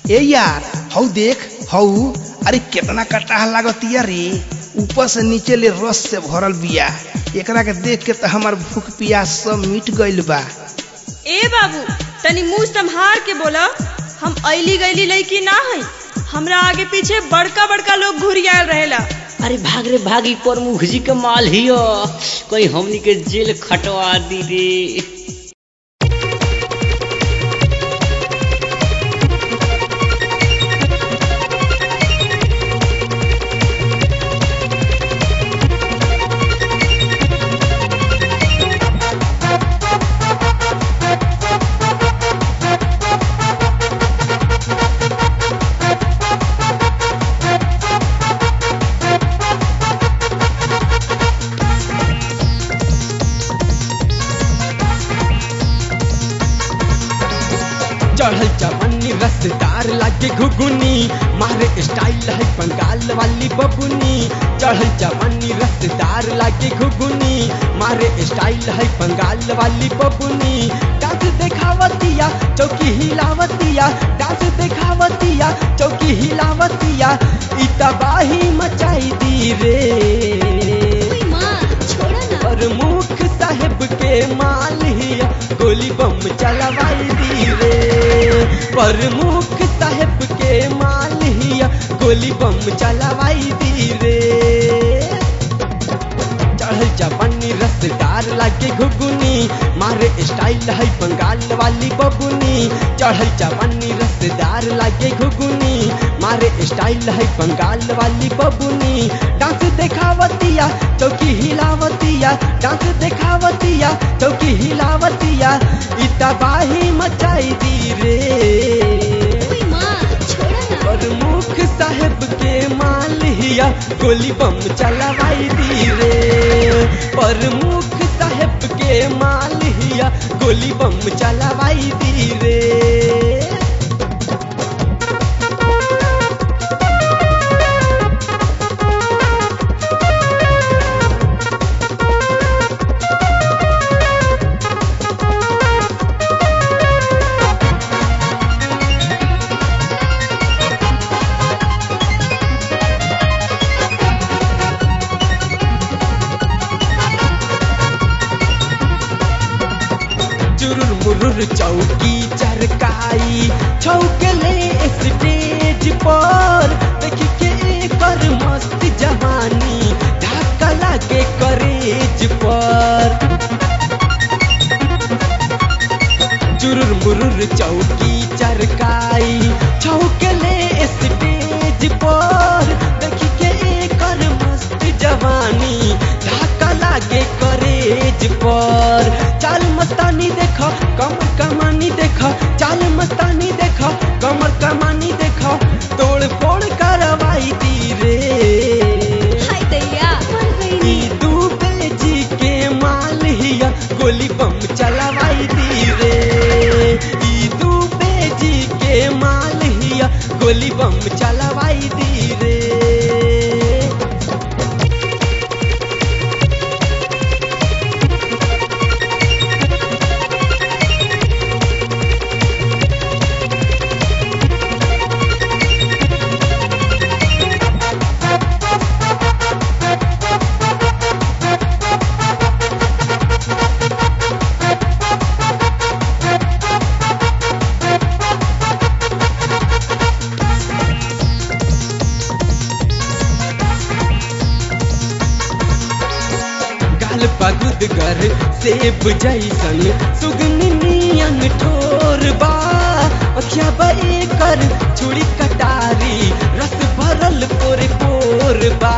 ए यार हऊ देख हऊ अरे कितना कटाह लागतिया रे ऊपर से नीचे ले रस से भरल बिया एकरा के देख के तो हमार भूख प्यास सब मिट गइल बा ए बाबू तनी मुंह संभार के बोला हम ऐली गैली लड़की ना है हमरा आगे पीछे बड़का बड़का लोग घुरियाल रहेला अरे भाग रे भागी पर मुखजी के माल हियो कोई हमनी के जेल खटवा दी रे चढ़ल चवन्नी रसदार लागे घुगुनी मारे स्टाइल है बंगाल वाली बबुनी चढ़ल चवन्नी रसदार लागे घुगुनी मारे स्टाइल है बंगाल वाली बबुनी डांस देखावतिया चौकी हिलावतिया डांस देखावतिया चौकी हिलावतिया ई तबाही मचाई दी रे प्रमुख साहेब के माल हिया गोली बम चलवाई दी रे प्रमुख साहेब के माल हिया गोली बम चलवाई दी रे चढ़ल जवानी रसदार लागे घुगुनी मारे स्टाइल है बंगाल वाली बबुनी चढ़ल जवानी रसदार लागे घुगुनी मारे स्टाइल है बंगाल वाली बबुनी डांस देखावतिया चौकी हिलावतिया डांस देखावतिया चौकी हिलावतिया ई तबाही मचाई दी रे प्रमुख साहेब के माल हिया गोली बम चलवाई दी रे प्रमुख साहेब के माल हिया गोली बम चलवाई दी रे चुरुर मुरुर चौकी चरकाई छौकले स्टेज पर देखी के एकर मस्त जवानी धक्का लागे करेज पर चुरुर मुरुर चौकी चरकाई छौकले स्टेज पर देखी के एकर मस्त जवानी धक्का लागे करेज पर चाल मस्तानी देख कमर कमानी देख चाल मस्तानी देख कमर कमानी देख तोड़ फोड़ करवाई दी रे ई दूबे जी के माल हिया गोली बम चलवाई दी रे ई दूबे जी के माल हिया गोली बम चलवाई दी रे गाल पगुद गर सेब जैसन सुगनी नियन ठोर बा अखिया बे कर छुरी कटारी रस भरल पोर पोर बा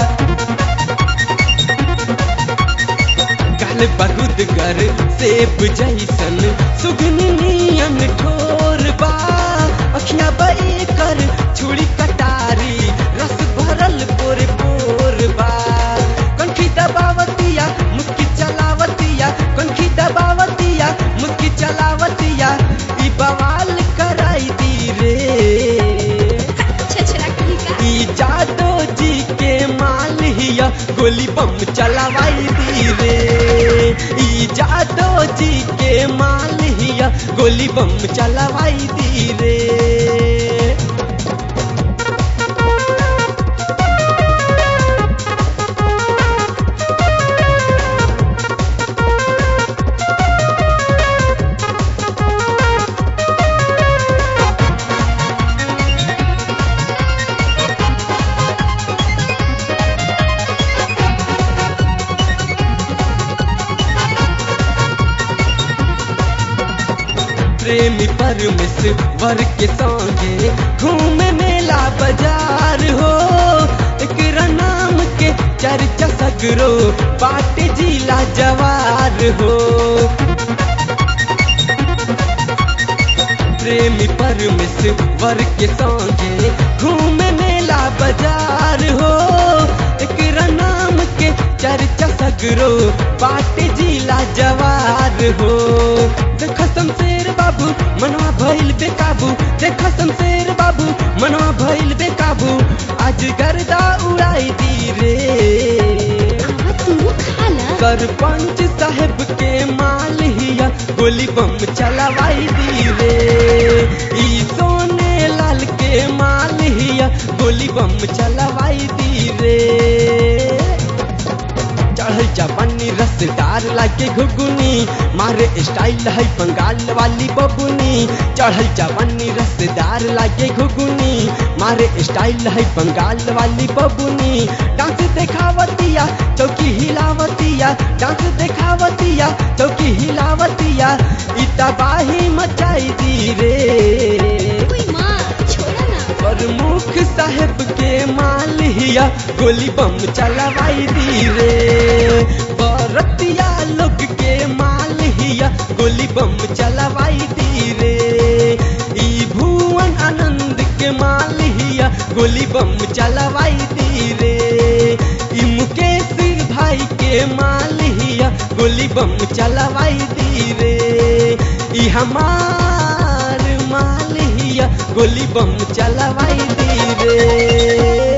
गाल बगुद गर सेब जैसन सुगनी नियन ठोर बा अखिया बे कर छुरी कटारी रस भरल पोर पोर बा कनखी दबावतिया मुक्की चलावतिया कनखी दबावतिया मुक्की चलावतिया ई बवाल कराई दी रे ई जादो जी के माल हिया गोली बम चलावाई दी रे ई जादो जी के माल हिया गोली बम चलावाई दी रे प्रेमी परमेश्वर के संगे घूमे मेला बाजार हो एकरा नाम के चर्चा सगरो बाटे जिला जवार हो प्रेमी परमेश्वर के संगे घूमे मेला बाजार हो एकरा नाम के चर्चा सगरो बाटे जिला जवार हो देख शमशेर बाबू मनवा भइल बेकाबू देख शमशेर बाबू मनवा भइल बेकाबू आज गर्दा उड़ाई दी रे तू खाला सरपंच साहेब के माल हिया गोली बम चलवाई दी रे ई सोने लाल के माल हिया गोली बम चलवाई दी रे चढ़ल जवानी रसदार लागे घुगुनी मारे स्टाइल है बंगाल वाली बबुनी चढ़ल जवानी रसदार लागे घुगुनी मारे स्टाइल है बंगाल वाली बबुनी डांस देखावतिया चौकी हिलावतिया डांस देखावतिया चौकी हिलावतिया ई तबाही मचाई दी रे कोई माँ छोड़ा ना प्रमुख साहेब के माल हिया गोली बम चलवाई दी रे बरतिया लोग के माल हिया गोली बम चलवाई दी रे ई भुवन आनंद के माल हिया गोली बम चलवाई दी रे ई मुकेश भाई के माल हिया गोली बम चलवाई दी रे ई हमार माल हिया गोली बम चलवाई दी रे